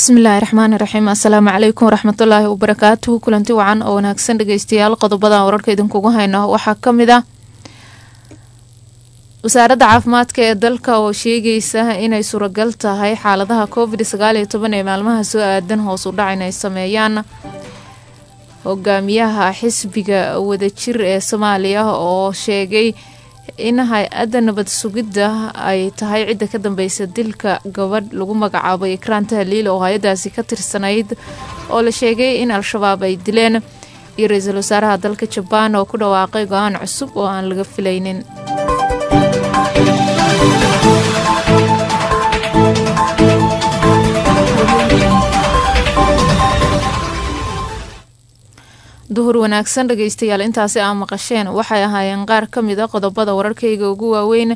bismillaahi raxmaani raxiim assalaamu calaykum waraxmatullaahi wabarakaatuhu kulanti wacan oo wanaagsan dhegeystayaal qodobadan wararka idinkugu hayno waxaa ka mid ah wasaaradda caafimaadka ee dalka oo sheegaysa inay suuragal tahay xaaladaha covid sagaal iyo toban ee maalmaha soo aadan hoos u dhac inay sameeyaan hogaamiyaha xisbiga wadajir ee soomaaliya oo sheegay in hay-adda nabad sugidda ay tahay cidda ka dambeysa dilka gabadh lagu magacaabo ikraan tahliil oo hay-adaasi ka tirsanayd oo la sheegay in al-shabaab ay dileen iyo ra-iisul wasaaraha dalka jabaan oo ku dhawaaqay go-aan cusub oo aan laga filaynin duhur wanaagsan dhegeystayaal intaasi aa maqasheen waxay ahaayeen qaar ka mid a qodobada wararkayga ugu waaweyn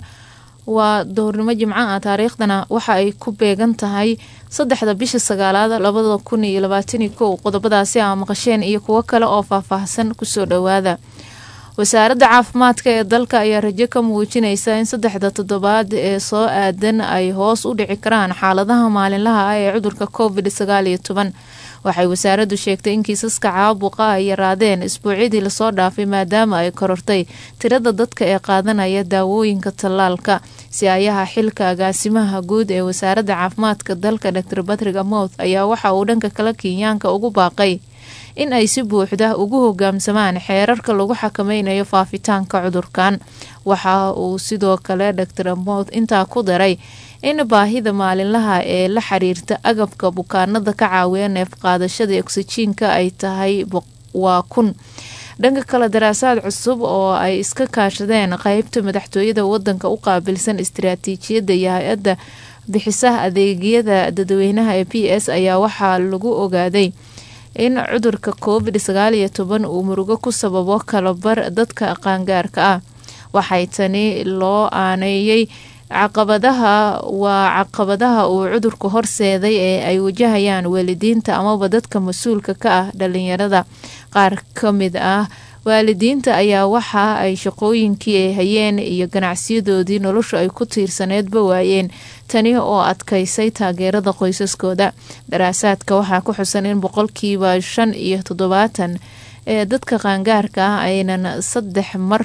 waa duhurnimo jimco ah taariikhdana waxa ay ku beegan tahay saddexda bisha sagaalaad labada kun iyo labaatani kow qodobadaasi aa maqasheen iyo kuwo kale oo faahfaahsan kusoo dhowaada wasaaradda caafimaadka ee dalka ayaa rajo ka muujinaysa in saddexda toddobaad ee soo aadan ay hoos u dhici karaan xaaladaha maalinlaha ah ee cudurka covid sagaal iyo toban waxay wasaaraddu sheegtay in kiisaska caabuqa ay yaraadeen isbuucyadii lasoo dhaafay maadaama ay korortay tirada dadka ee qaadanaya daawooyinka tallaalka si-aayaha xilka agaasimaha guud ee wasaaradda caafimaadka dalka dor batrig amouth ayaa waxa uu dhanka kale kenyaanka ugu baaqay in ay si buuxda ugu hogaamsamaan xeerarka lagu xakameynayo faafitaanka cudurkan waxa uu sidoo kale dor amouth intaa ku daray in baahida maalinlaha ee la xiriirta agabka bukaanada ka caawiya neef qaadashada oksijiinka ay tahay waa kun dhanka kale daraasaad cusub oo ay iska kaashadeen qeybta madaxtooyada wadanka u qaabilsan istiraatiijiyadda iyo hay-adda bixisaha adeegyada dadweynaha ee p s ayaa waxaa lagu ogaaday in cudurka covid sagaal iyo toban uu murugo ku sababo kalabar dadka qaangaarka ah waxay tani loo aaneeyey caqabadaha waa caqabadaha uu cudurku horseeday ee ay wajahayaan waalidiinta amaba dadka mas-uulka ka ah dhalinyarada qaar ka mid ah waalidiinta ayaa waxa ay shaqooyinkii ay hayeen iyo ganacsiyadoodii noloshu ay ku tiirsaneedba waayeen tani oo adkaysay taageerada qoysaskooda daraasaadka waxaa ku xusan in boqolkiiba shan iyo toddobaatan ee dadka qaangaarka ah aynan saddex mar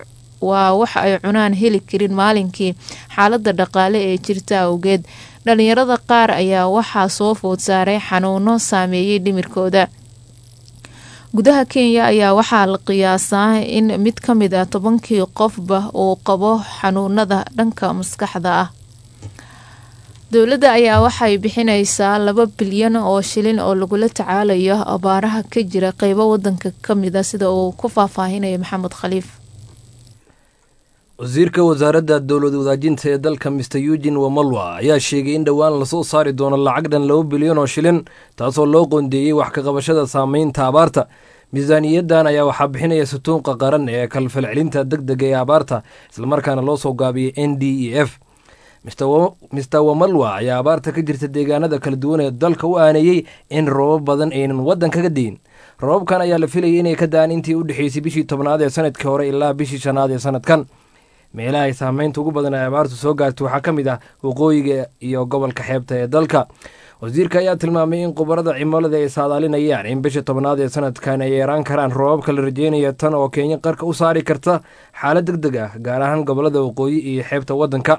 waa wax ay cunaan heli karin maalinkii xaalada dhaqaale ee jirta awgeed dhalinyarada qaar ayaa waxaa soo food saaray xanuuno saameeyey dhimirkooda gudaha kenya ayaa waxaa la qiyaasaa in mid ka mid ah tobankii qofba uu qabo xanuunada dhanka maskaxda ah dowladda ayaa waxay bixineysaa laba bilyan oo shilin oo lagula tacaalayo abaaraha ka jira qeybo wadanka kamida sida uu ku faahfaahinayo maxamed khaliif wasiirka wasaaradda dowlad wadaajinta ee dalka mister eugin wamalwa ayaa sheegay in dhowaan lasoo saari doono lacag dhan laba bilyan oo shilin taasoo loo qoondeeyey wax ka qabashada saameynta abaarta miisaaniyaddan ayaa waxaa bixinaya sutuunqa qaran ee kalfalcelinta deg dega ee abaarta islamarkaana loo soo gaabiyey n d e f mister wamalwa ayaa abaarta ka jirta deegaanada kala duwan ee dalka u aaneeyey in roobab badan aynan waddan kaga deyin roobabkan ayaa la filayay inay ka da-an intii u dhexeysay bishii tobnaad ee sanadkii hore ilaa bishii shanaad ee sanadkan meelaha ay saameynta ugu badan ee abaartu soo gaartay waxaa ka mid ah waqooyiga iyo gobolka xeebta ee dalka wasiirka ayaa tilmaamay in khubarada cimilada ay saadaalinayaan in bisha tobnaad ee sanadkan ay yeeraan karaan roobabka la rajeynaya tan oo kenya qarka u saari karta xaalad deg deg ah gaar ahaan gobolada waqooyi iyo xeebta waddanka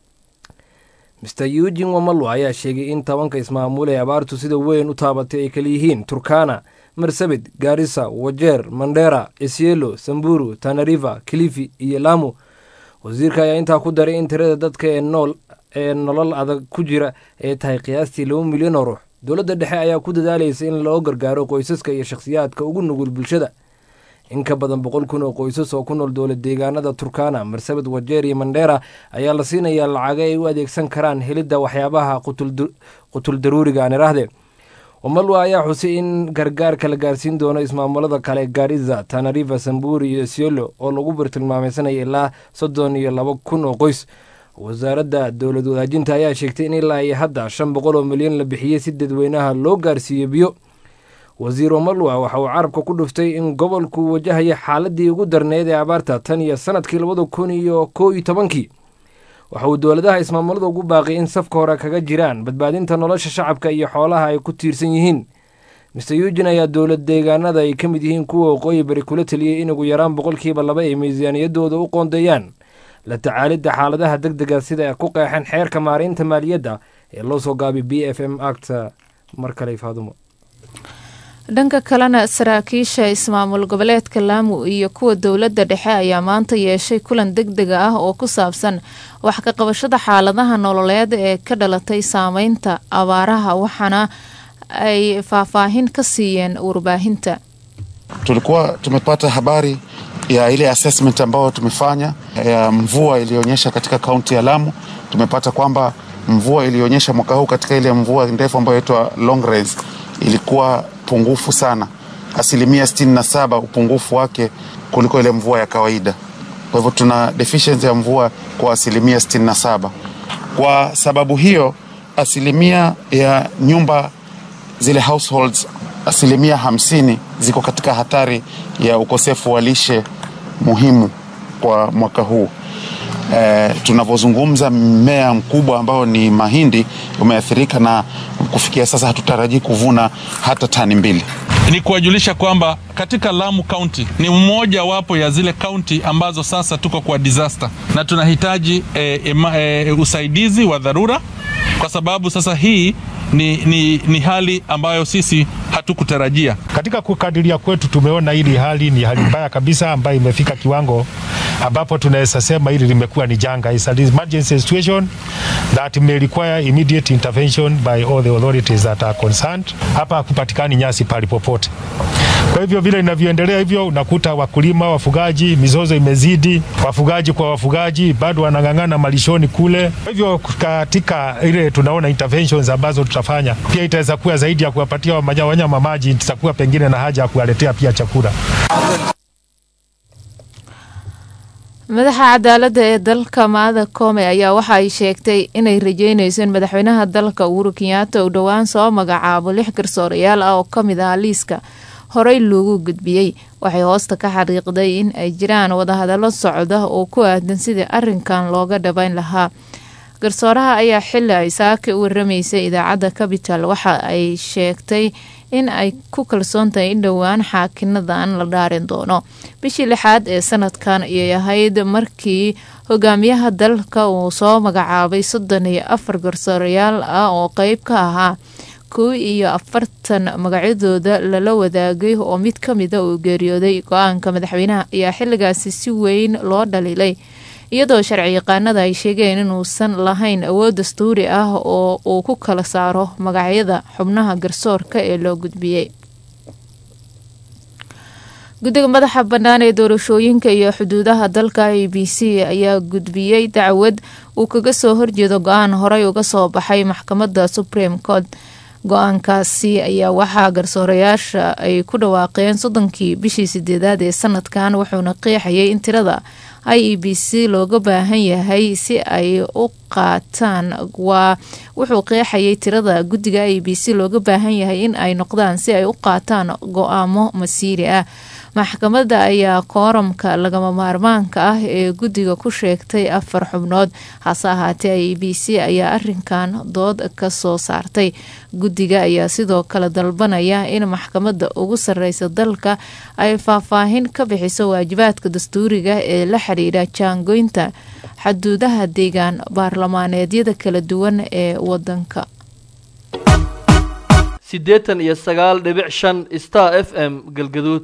mister eugin wamalwa ayaa sheegay in tobanka ismaamuul ee abaartu sida weyn u taabatay ay kalayihiin turkana marsabit gaarisa wajeer mandera isielo samburu tanariva kilifi iyo lamu wasiirka ayaa intaa ku daray in tirada dadka ee nool ee nolol adag ku jira ay tahay qiyaastii laba milyan oo ruux dowladda dhexe ayaa ku dadaalaysa in loo gargaaro qoysaska iyo shakhsiyaadka ugu nugul bulshada in ka badan boqol kun oo qoysas oo ku nool dowlad deegaanada turkana marsabit wajeer iyo mandheera ayaa la siinayaa lacago ay u adeegsan karaan helidda waxyaabaha qutul daruuriga aan iraahde wamalwa ayaa xusay in gargaarka la gaarsiin doono ismaamulada kale gaariza tanariva samburi iyo siolo oo lagu bartilmaameysanaya ilaa soddon iyo laba kun oo qoys wasaaradda dowlad wadaajinta ayaa sheegtay in ilaa iyo hadda shan boqol oo milyan la bixiyey si dadweynaha loo gaarsiiyo biyo wasiir wamalwa waxa uu carabka ku dhuftay in gobolku wajahaya xaaladii ugu darneyd ee abaarta tan iyo sanadkii labada kun iyo koo iyo tobankii waxa uu dowladaha ismaamulada ugu baaqay in safka hore kaga jiraan badbaadinta nolosha shacabka iyo xoolaha ay ku tiirsan yihiin mister eugin ayaa dowlad deegaanada ay ka mid yihiin kuwa waqooyi bari kula teliyey in ugu yaraan boqolkiiba laba ay miisaaniyadooda u qoondeeyaan la tacaalidda xaaladaha deg dega sida ku qeexeen xeerka maaraynta maaliyadda ee loo soo gaabay b f m acta mar kale faadumo dhanka kalena saraakiisha ismaamul goboleedka laamu iyo kuwa dowladda dhexe ayaa maanta yeeshay kulan deg dega ah oo ku saabsan wax ka qabashada xaaladaha nololeed ee ka dhalatay saameynta abaaraha waxaana ay faahfaahin ka siiyeen warbaahinta tulikuwa tumepata habari ya ile assessment ambayo tumefanya ya mvua iliyoonyesha katika kaunti ya Lamu. Tumepata kwamba mvua iliyoonyesha mwaka huu katika ile mvua ndefu ambayo inaitwa long rains ilikuwa pungufu sana, asilimia 67 upungufu wake kuliko ile mvua ya kawaida. Kwa hivyo tuna deficiency ya mvua kwa asilimia 67. Kwa sababu hiyo, asilimia ya nyumba zile households asilimia hamsini ziko katika hatari ya ukosefu wa lishe muhimu kwa mwaka huu. E, tunavyozungumza mmea mkubwa ambao ni mahindi umeathirika na kufikia sasa hatutarajii kuvuna hata tani mbili. Ni kuwajulisha kwamba katika Lamu County ni mmoja wapo ya zile kaunti ambazo sasa tuko kwa disaster na tunahitaji e, ema, e, usaidizi wa dharura kwa sababu sasa hii ni, ni, ni hali ambayo sisi hatukutarajia. Katika kukadiria kwetu tumeona hili hali ni hali mbaya kabisa ambayo imefika kiwango ambapo tunaweza sema hili limekuwa ni janga. It's an emergency situation that may require immediate intervention by all the authorities that are concerned. Hapa hakupatikani nyasi pali popote. Kwa hivyo vile inavyoendelea hivyo, unakuta wakulima, wafugaji, mizozo imezidi, wafugaji kwa wafugaji bado wanang'ang'ana malishoni kule. Kwa hivyo katika ile tunaona interventions ambazo tutafanya, pia itaweza kuwa zaidi ya kuwapatia wanyama maji, tutakuwa pengine na haja ya kuwaletea pia chakula. madaxa cadaaladda ee dalka maada koome ayaa waxa ay sheegtay inay rajeynayso in madaxweynaha dalka uhuru kenyaata uu dhowaan soo magacaabo lix garsoorayaal ah oo ka mid ah liiska horey loogu gudbiyey waxay hoosta ka xariiqday in ay jiraan wadahadallo socda oo ku aadan sidii arrinkan looga dhabayn lahaa garsooraha ayaa xili ay saaka u waramaysay idaacadda capital waxa ay sheegtay in ay ku kalsoon tahay in dhowaan xaakinadan la dhaarin doono bishii lixaad ee sanadkan ayay ahayd markii hogaamiyaha dalka uu soo magacaabay soddon iyo afar garsoorayaal ah oo qeyb ka ahaa kow iyo afartan magacyadooda lala wadaagay oo mid ka mida uu geeriyooday go-aanka madaxweynaha ayaa xilligaasi si weyn loo dhaliilay iyadoo sharci yaqaanada ay sheegeen inuusan lahayn awood dastuuri ah oo uu ku kala saaro magacyada xubnaha garsoorka ee loo gudbiyey guddiga madaxa bannaan ee doorashooyinka iyo xuduudaha dalka a b c ayaa gudbiyey dacwad uu kaga soo horjeedo go-aan horey uga soo baxay maxkamadda supreme court go-aankaasi ayaa waxaa garsoorayaasha ay ku dhawaaqeen soddonkii bishii sideedaad ee sanadkan wuxuuna qeexayay in tirada i e b c looga baahan yahay si ay u qaataan waa wuxuu qeexayay tirada guddiga i b c looga baahan yahay in ay noqdaan si ay u qaataan go-aamo masiiri ah maxkamadda ayaa kooramka lagama maarmaanka ah ee guddiga ku sheegtay afar xubnood hase ahaatee i b c ayaa arinkan dood ka soo saartay guddiga ayaa sidoo kale dalbanaya in maxkamadda ugu sareysa dalka ay faahfaahin ka bixiso waajibaadka dastuuriga ee la xiriira jaangoynta xaduudaha deegaan baarlamaaneedyada kala duwan ee wadanka siddeetan iyo sagaal dhibic shan star f m galgaduud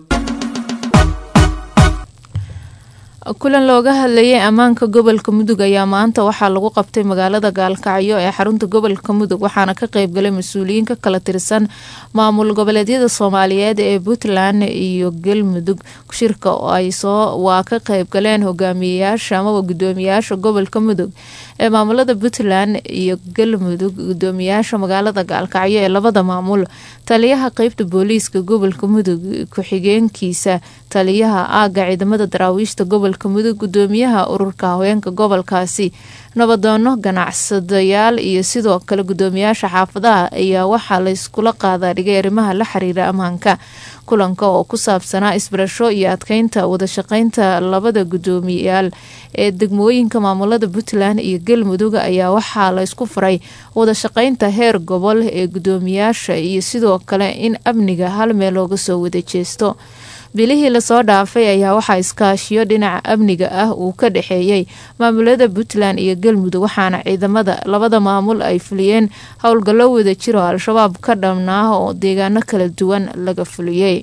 kulan looga hadlayay ammaanka gobolka mudug ayaa maanta waxaa lagu qabtay magaalada gaalkacyo ee xarunta gobolka mudug waxaana ka qeybgalay mas-uuliyiin ka kala tirsan maamul goboleedyada soomaaliyeed ee puntland iyo galmudug shirka ay soo waa ka qeybgaleen hogaamiyeyaasha amaba gudoomiyayaasha gobolka mudug ee maamulada puntland iyo galmudug gudoomiyayaasha magaalada gaalkacyo ee labada maamul taliyaha qeybta booliiska gobolka mudug ku-xigeenkiisa taliyaha aaga ciidamada daraawiishta gobolka gobolka mudug gudoomiyaha ururka haweenka gobolkaasi nabadoono ganacsadayaal iyo sidoo kale gudoomiyaasha xaafadaha ayaa waxaa layskula qaadaa dhigay arrimaha la xiriira ammaanka kulanka oo ku saabsanaa isbarasho iyo adkeynta wadashaqeynta labada gudoomiyaal ee degmooyinka maamulada puntland iyo galmudug ayaa waxaa laysku furay wadashaqeynta heer gobol ee gudoomiyaasha iyo sidoo kale in amniga hal meel looga soo wada jeesto bilihii lasoo dhaafay ayaa waxaa iskaashiyo dhinaca amniga ah uu ka dhexeeyey maamulada puntland iyo galmudug waxaana ciidamada labada maamul ay fuliyeen howlgallo wada jiro al-shabaab ka dhamnaa oo deegaano kala duwan laga fuliyey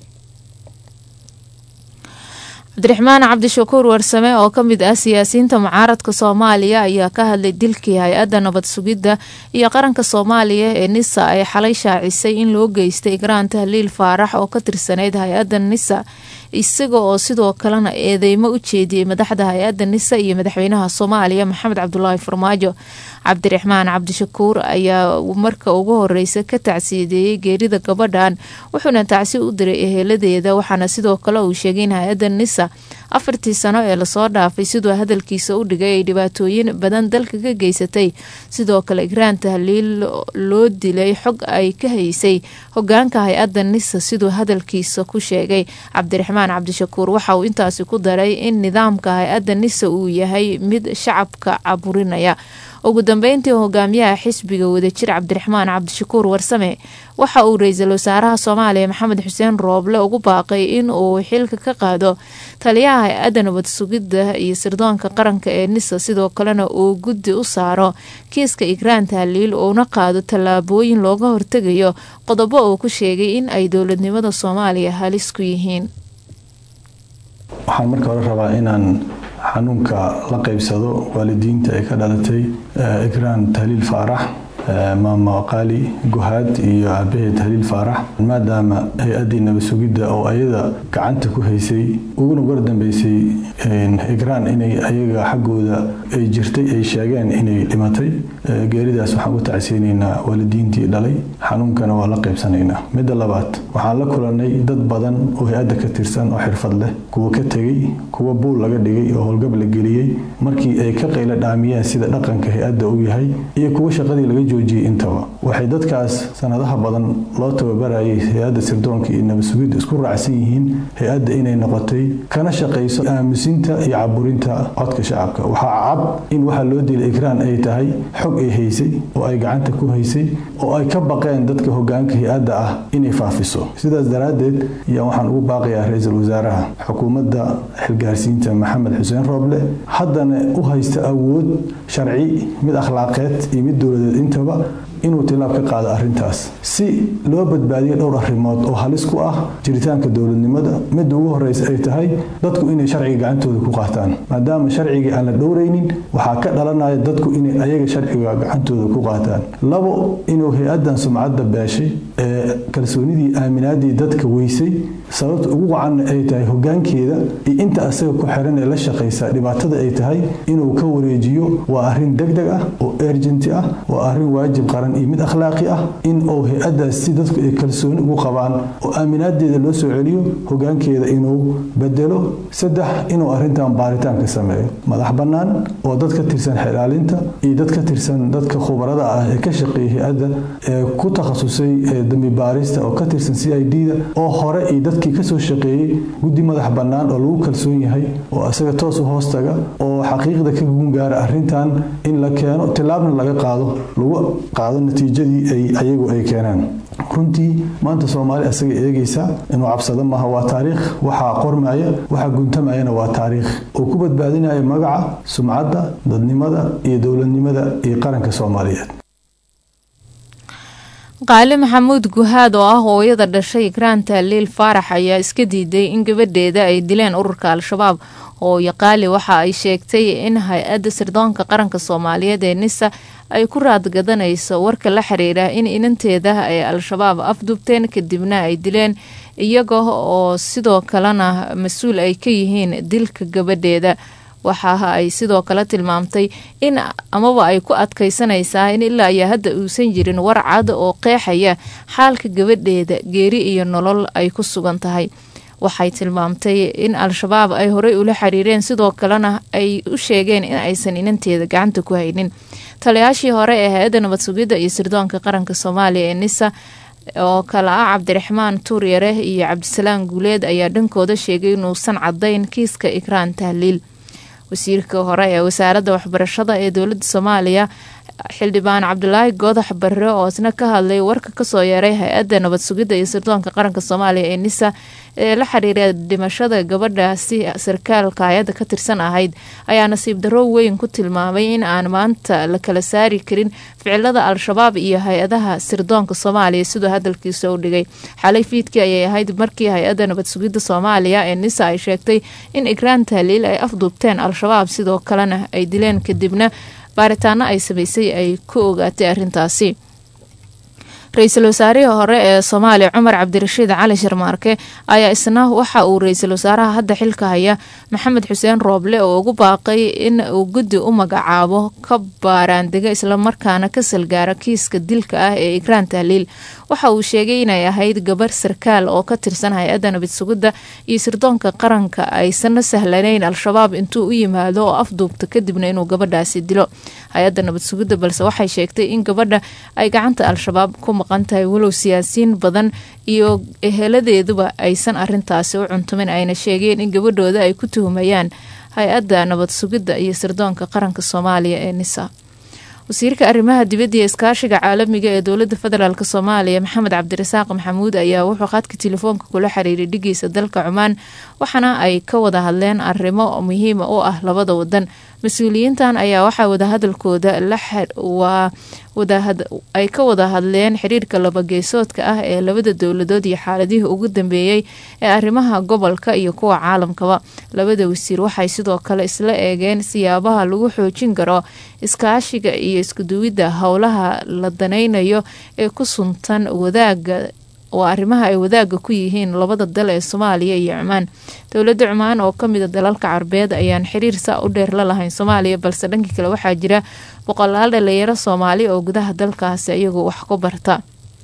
cabdiraxmaan cabdishakuur warsame oo kamid ah siyaasiyiinta mucaaradka soomaaliya ayaa ka hadlay dilkii hay-adda nabad sugidda iyo qaranka soomaaliya ee nisa ay xalay shaacisay in loo geystay igraan tahliil faarax oo ka tirsaneyd hay-adda nisa isaga oo sidoo kalena eedeymo u jeediyey madaxda hay-adda nisa iyo madaxweynaha soomaaliya maxamed cabdulaahi farmaajo cabdiraxmaan cabdishakuur ayaa marka ugu horeysa ka tacsiyadeeyey geerida gabadhan wuxuuna tacsi u diray eheladeeda waxaana sidoo kale uu sheegay in hay-adda nisa afartii sano ee lasoo dhaafay siduu hadalkiisa u dhigay ay dhibaatooyin badan dalka ka geysatay sidoo kale igraan tahliil loo dilay xog ay ka haysay hogaanka hay-adda nisa siduu hadalkiisa ku sheegay cabdiraxmaan cabdishakuur waxa uu intaasi ku daray in nidaamka hay-adda nisa uu yahay mid shacabka caburinaya ugu dambeyntii hogaamiyaha xisbiga wadajir cabdiraxmaan cabdishakuur warsame waxa uu ra-iisul wasaaraha soomaaliya maxamed xuseen rooble ugu baaqay in uu xilka ka qaado taliyaha hay-adda nabad sugidda iyo sirdoonka qaranka ee nisa sidoo kalena uu guddi u saaro kiiska igraan tahliil uuna qaado tallaabooyin looga hortegayo qodobo uu ku sheegay in ay dowladnimada soomaaliya halis ku yihiin waxaan marka hore rabaa inaan xanuunka la qaybsado waalidiinta ay ka dhalatay igraan tahliil faarax maama qaali guhaad iyo aabaheed haliil faarax maadaama hay-addii nabad sugidda oo ayada gacanta ku haysay uguna gordambeysay igraan inay ayaga xaggooda ay jirtay ay sheegeen inay dhimatay geeridaas waxaan u tacsiyeynaynaa waalidiintii dhalay xanuunkana waa la qaybsanaynaa midda labaad waxaan la kulanay dad badan oo hay-adda ka tirsan oo xirfad leh kuwa ka tegey kuwa buul laga dhigay oo howlgab la geliyey markii ay ka qayla dhaamiyeen sida dhaqanka hay-adda uu yahay iyo kuwa shaqadii laga joojiyey intaba waxay dadkaas sanadaha badan loo tababarayay hay-adda sirdoonka iyo nabad sugidda isku raacsan yihiin hay-adda inay noqotay kana shaqayso aamusinta iyo caburinta codka shacabka waxaa cad in waxaa loo dilay ikraan ay tahay xog ay haysay oo ay gacanta ku haysay oo ay ka baqeen dadka hogaanka hay-adda ah inay faafiso sidaas daraaddeed ayaa waxaan ugu baaqayaa ra-iisul wasaaraha xukuumadda xilgaarsiinta maxamed xuseen rooble haddana u haysta awood sharci mid akhlaaqeed iyo mid dowladeed intaba inuu tilaab ka qaado arrintaas si loo badbaadiyo dhowr arrimood oo halis ku ah jiritaanka dowladnimada midda ugu horeysa ay tahay dadku inay sharciga gacantooda ku qaataan maadaama sharcigii aan la dhowraynin waxaa ka dhalanaya dadku inay ayaga sharciga gacantooda ku qaataan labo inuu hay-addan sumcadda beeshay ee kalsoonidii aaminaadii dadka weysay sababta ugu wacanna ay tahay hogaankeeda iyo inta asaga ku xiran ee la shaqaysa dhibaatada ay tahay inuu ka wareejiyo waa arrin degdeg ah oo ergenti ah waa arrin waajib qaran iyo mid akhlaaqi ah in uu hay-addaas si dadku ay kalsooni ugu qabaan oo aaminaadeeda loo soo celiyo hogaankeeda inuu bedelo saddex inuu arrintan baaritaanka sameeyo madax bannaan oo dad ka tirsan xilaalinta iyo dad ka tirsan dadka khubarada ah ee ka shaqeeya hay-adda ee ku takhasusay dambi baarista oo ka tirsan c i d da oo hore iyo dadkii kasoo shaqeeyey guddi madax bannaan oo lagu kalsoon yahay oo asaga toos u hoostaga oo xaqiiqda ka gungaara arrintan in la keeno tilaabna laga qaado lagu qaado natiijadii ay ayagu ay keenaan runtii maanta soomaali asaga eegaysa inuu cabsado maaha waa taariikh waxaa qormaya waxaa guntamayana waa taariikh oo ku badbaadinaya magaca sumcadda dadnimada iyo dowladnimada iyo qaranka soomaaliyeed qaali maxamuud guhaad oo ah hooyada dhashay ikraan tahliil faarax ayaa iska diiday in gabadheeda ay dileen ururka al-shabaab hooyo qaali waxa ay sheegtay in hay-adda sirdoonka qaranka soomaaliyeed ee nisa ay ku raadgadanayso warka la xiriira in inanteeda ay al-shabaab afdubteen kadibna ay dileen iyaga oo sidoo kalena mas-uul ay ka yihiin dilka gabadheeda waxa ay sidoo kale tilmaamtay in amaba ay ku adkaysanaysaa in ilaa ayaa hadda uusan jirin war cad oo qeexaya xaalka gabadheeda geeri iyo nolol ay ku sugan tahay waxay tilmaamtay in al-shabaab ay horey ula xiriireen sidoo kalena ay u sheegeen in aysan inanteeda gacanta ku haynin taliyaashii hore ee hay-adda nabad sugidda iyo sirdoonka qaranka soomaaliya ee nisa oo kale ah cabdiraxmaan tuuryare iyo cabdisalaam guuleed ayaa dhankooda sheegay inuusan cadayn kiiska ikraan tahliil wasiirka hore ee wasaaradda waxbarashada ee dowladda soomaaliya xildhibaan cabdulaahi goodax barre oo isna ka hadlay warka kasoo yeeray hay-adda nabad sugidda iyo sirdoonka qaranka soomaaliya ee nisa ee la xiriira dhimashada gabadhaasi sarkaalka hay-adda ka tirsan ahayd ayaa nasiib darro weyn ku tilmaamay in aan maanta la kala saari karin ficilada al-shabaab iyo hay-adaha sirdoonka soomaaliya siduu hadalkiisa u dhigay xalay fiidkii ayay ahayd markii hay-adda nabad sugidda soomaaliya ee nisa ay sheegtay in ikraan tahliil ay afduubteen al-shabaab sidoo kalena ay dileen kadibna baaritaano ay samaysay ay ku ogaatay arrintaasi ra-iisul wasaarihii hore ee soomaaliya cumar cabdirashiid cali sharmaarke ayaa isna waxa uu ra-iisul wasaaraha hadda xilka haya maxamed xuseen rooble oo ugu baaqay in uu guddi u magacaabo ka baaraandega islamarkaana ka salgaara kiiska dilka ah ee ikraan tahliil waxa uu sheegay inay ahayd gabar sarkaal oo ka tirsan hay-adda nabad sugidda iyo sirdoonka qaranka aysanna sahlanayn al-shabaab intuu u yimaado oo afduubta kadibna inuu gabadhaasi dilo hay-adda nabad sugidda balse waxay sheegtay in gabadha ay gacanta al-shabaab ku maqan tahay walow siyaasiyiin badan iyo eheladeeduba aysan arintaasi u cuntumin ayna sheegeen in gabadhooda ay ku tuhumayaan hay-adda nabad sugidda iyo sirdoonka qaranka soomaaliya ee nisa wasiirka arrimaha dibadda iyo iskaashiga caalamiga ee dowladda federaalk soomaaliya maxamed cabdirasaaq maxamuud ayaa wuxuu khadka telefoonka kula xiriiray dhigiisa dalka cumaan waxaana ay ka wada hadleen arrimo muhiima u ah labada wadan mas-uuliyiintan ayaa waxaa wadahadalkooda waa ay ka wada hadleen xiriirka labageesoodka ah ee labada dowladood iyo xaaladihii ugu dambeeyey ee arrimaha gobolka iyo kuwa caalamkaba labada wasiir waxay sidoo kale isla eegeen siyaabaha lagu xoojin karo iskaashiga iyo iskuduwidda howlaha la danaynayo ee ku suntan wadaaga oo arrimaha ay wadaaga ku yihiin labada dal ee soomaaliya iyo cumaan dowladda cumaan oo kamida dalalka carbeed ayaan xiriir saa u dheer la lahayn soomaaliya balse dhanka kale waxaa jira boqolaal dhalinyaro soomaali oo gudaha dalkaasi iyagoo wax ku barta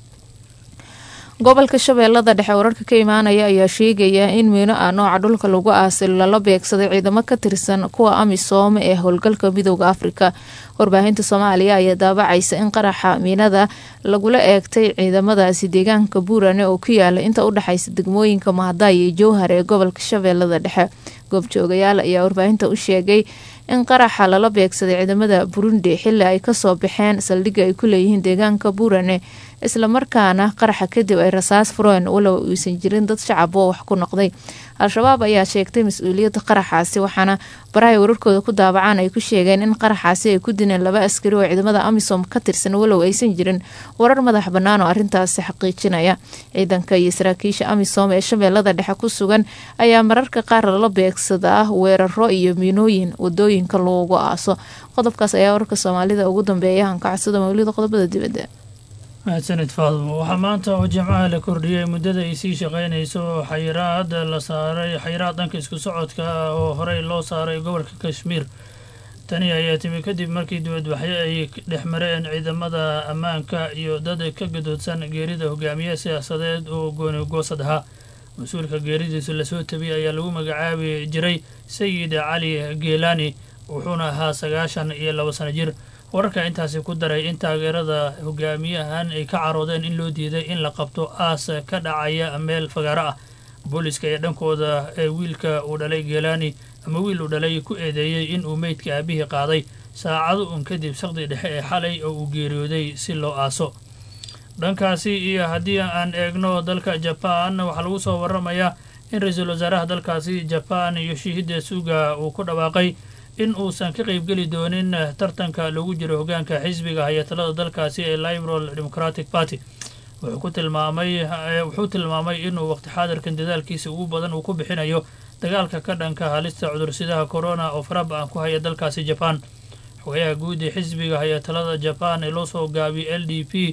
gobolka shabeellada dhexe wararka ka imaanaya ayaa sheegaya in miino ah nooca dhulka lagu aasay lala beegsaday ciidamo ka tirsan kuwa amisom ee howlgalka midooda afrika warbaahinta soomaaliya ayaa daabacaysa in qaraxa miinada lagula eegtay ciidamadaasi deegaanka buurane oo ku yaala inta u dhexaysa degmooyinka mahadaay iyo jowhar ee gobolka shabeellada dhexe goobjoogayaal ayaa warbaahinta u sheegay in qaraxa lala beegsaday ciidamada burundi xili ay kasoo baxeen saldhigga ay ku leeyihiin deegaanka buurane islamarkaana qaraxa kadib ay rasaas fureen walow uusan jirin dad shacab oo wax ku noqday al-shabaab ayaa sheegtay mas-uuliyadda qaraxaasi waxaana barahay wararkooda ku daabacaan ay ku sheegeen in qaraxaasi ay ku dileen laba askari oo ciidamada amisom ka tirsan walow aysan jirin warar madax bannaan oo arrintaasi xaqiijinaya ciidanka iyo saraakiisha amisom ee shabeellada dhexe ku sugan ayaa mararka qaar lala beegsadaa weeraro iyo miinooyin wadooyinka loogu aaso qodobkaas ayaa wararka soomaalida ugu dambeeya hankacodsada mawlida qodobada dibadda mahadsanid faadmo waxaa maanta oo jimcaha la kordhiyey muddada ay sii shaqaynayso xayiraad la saaray xayiraad dhanka isku socodka ah oo horey loo saaray gobolka kashmiir tani ayaa timi kadib markii dibadbaxyo ay dhex mareen ciidamada ammaanka iyo dad ka gadoodsan geerida hogaamiye siyaasadeed oo gooni goosad ahaa mas-uulka geeridiisu lasoo tabiyey ayaa lagu magacaabi jiray sayid cali geelani wuxuuna ahaa sagaashan iyo labo sano jir wararka intaasi ku daray in taageerada hogaamiyahan ay ka caroodeen in loo diiday in la qabto aas ka dhacaya meel fagaaro ah booliska ee dhankooda ee wiilka uu dhalay geelani ama wiil uu dhalay ku eedeeyey in uu meydka aabihii qaaday saacado un kadib saqdi dhexe ee xalay oo uu geeriyooday si loo aaso dhankaasi iyo haddii aan eegno dalka jabaan waxaa lagu soo waramayaa in ra-iisul wasaaraha dalkaasi jabaan yoshihide suga uu ku dhawaaqay in uusan ka qaybgeli doonin tartanka lagu jiro hogaanka xisbiga hay-atalada dalkaasi ee liberal democratic party wuxuu ku tilmaamay wuxuu tilmaamay inuu waqti xaadirkan dadaalkiisa ugu badan uu ku bixinayo dagaalka ka dhanka halista cudursidaha corona oo faraba-an ku haya dalkaasi jaban xogayaha guud ee xisbiga hay-atalada jaban ee loo soo gaabiyay l d p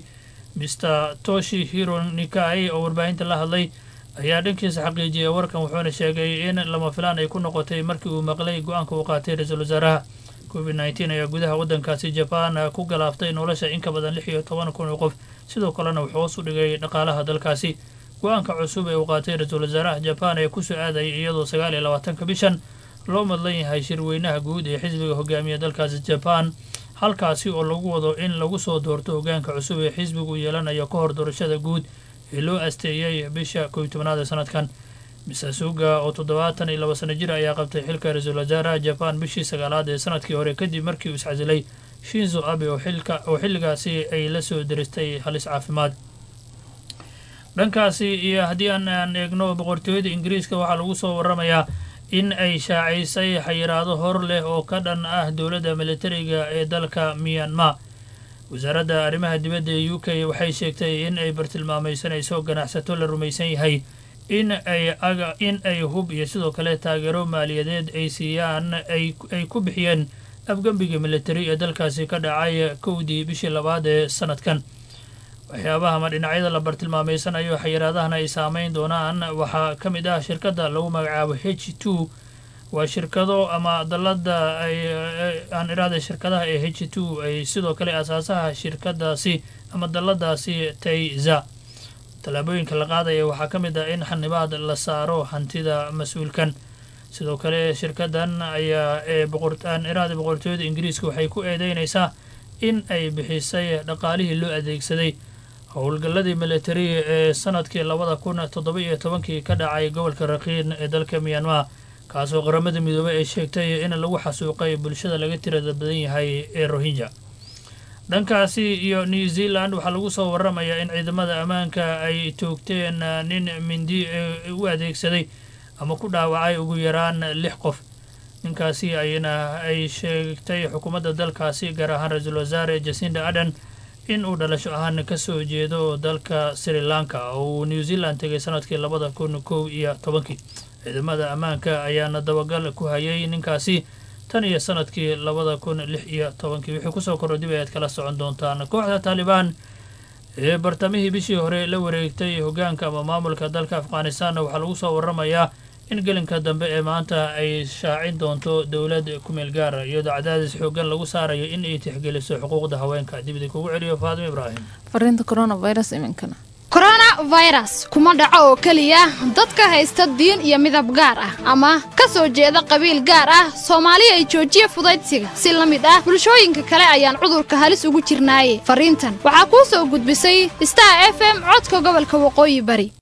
mr toshi hiro nikai oo warbaahinta la hadlay ayaa dhankiisa xaqiijiyay warkan wuxuuna sheegay in lama filaan ay ku noqotay markii uu maqlay go-aanka uu qaatay ra-iisul wasaaraha covid nneteen ayaa gudaha waddankaasi jabaan ku galaaftay nolosha in ka badan lix iyo toban kun oo qof sidoo kalena wuxuu hoos u dhigay dhaqaalaha dalkaasi go-aanka cusub ee uu qaatay ra-iisul wasaaraha jaban ee kusoo aadaya iyadoo sagaal iyo labaatanka bishan loo madlan yahay shirweynaha guud ee xisbiga hogaamiya dalkaasi jaban halkaasi oo lagu wado in lagu soo doorto hogaanka cusub ee xisbigu yeelanayo ka hor doorashada guud ee loo asteeyey bisha kow iyo tobnaad ee sanadkan misasuga oo toddobaatan iyo laba sano jir ayaa qabtay xilka ra-iisul wasaaraha jaban bishii sagaalaad ee sanadkii hore kadib markii uu iscasilay shinzo abe oo xilka oo xilligaasi ay la soo diristay halis caafimaad dhankaasi iyo haddii aan aan eegno boqortooyada ingiriiska waxaa lagu soo waramayaa in ay shaacisay xayiraado hor leh oo ka dhan ah dowladda militariga ee dalka myanmar wasaaradda arrimaha dibadda ee u k waxay sheegtay in ay bartilmaamaysanayso ganacsato la rumaysan yahay in ay aga in ay hub iyo sidoo kale taageero maaliyadeed ay siiyaan ay ay ku bixiyeen afgembiga militari ee dalkaasi ka dhacay kowdii bishii labaad ee sanadkan waxyaabaha ama dhinacyada la bartilmaameysanayo xayiraadahan ay saameyn doonaan waxaa ka mid ah shirkadda lagu magacaabo h two waa shirkado ama dalada ay aan iraahday shirkadaha ee h two ay sidoo kale asaasaha shirkadaasi ama daladaasi tayza tallaabooyinka la qaadaya waxaa ka mid ah in xanibaad la saaro hantida mas-uulkan sidoo kale shirkadan ayaa ee boqoraan iraahda boqortooyada ingiriiska waxay ku eedeynaysaa in ay bixisay dhaqaalihii loo adeegsaday howlgalladii militari ee sanadkii labada kun toddoba iyo tobankii ka dhacay gobolka rakiin ee dalka myanmar kaasoo qaramada midoobey ay sheegtay in lagu xasuuqay bulshada laga tirada badan yahay ee rohinja dhankaasi iyo new zealand waxaa lagu soo waramayaa in ciidamada ammaanka ay toogteen nin mindi u adeegsaday ama ku dhaawacay ugu yaraan lix qof ninkaasi ayna ay sheegtay xukuumadda dalkaasi gaar ahaan ra-iisul wasaare jasinda aden in uu dhalasho ahaan ka soo jeedo dalka sri lanka oo uu new zealand tegay sanadkii labada kun kow iyo tobankii ciidamada ammaanka ayaana dabagal ku hayay ninkaasi tan iyo sanadkii labada kun lix iyo tobankii wixii kusoo korro dib ayaad kala socon doontaan kooxda taalibaan ee bartamihii bishii hore la wareegtay hogaanka ama maamulka dalka afghanistanna waxaa lagu soo waramayaa in gelinka dambe ee maanta ay shaacin doonto dowlad kumeel gaara iyadoo cadaadis xoogan lagu saarayo in ay tixgeliso xuquuqda haweenka dibida kugu celiyo faadimo ibraahim fariinta coronavirus iminkana koronafirus kuma dhaco oo keliya dadka haysta diin iyo midab gaar ah ama ka soo jeeda qabiil gaar ah soomaali ay joojiya fudaydsiga si la mid ah bulshooyinka kale ayaan cudurka halis ugu jirnaaye fariintan waxaa kuu soo gudbisay star f m codka gobolka waqooyi bari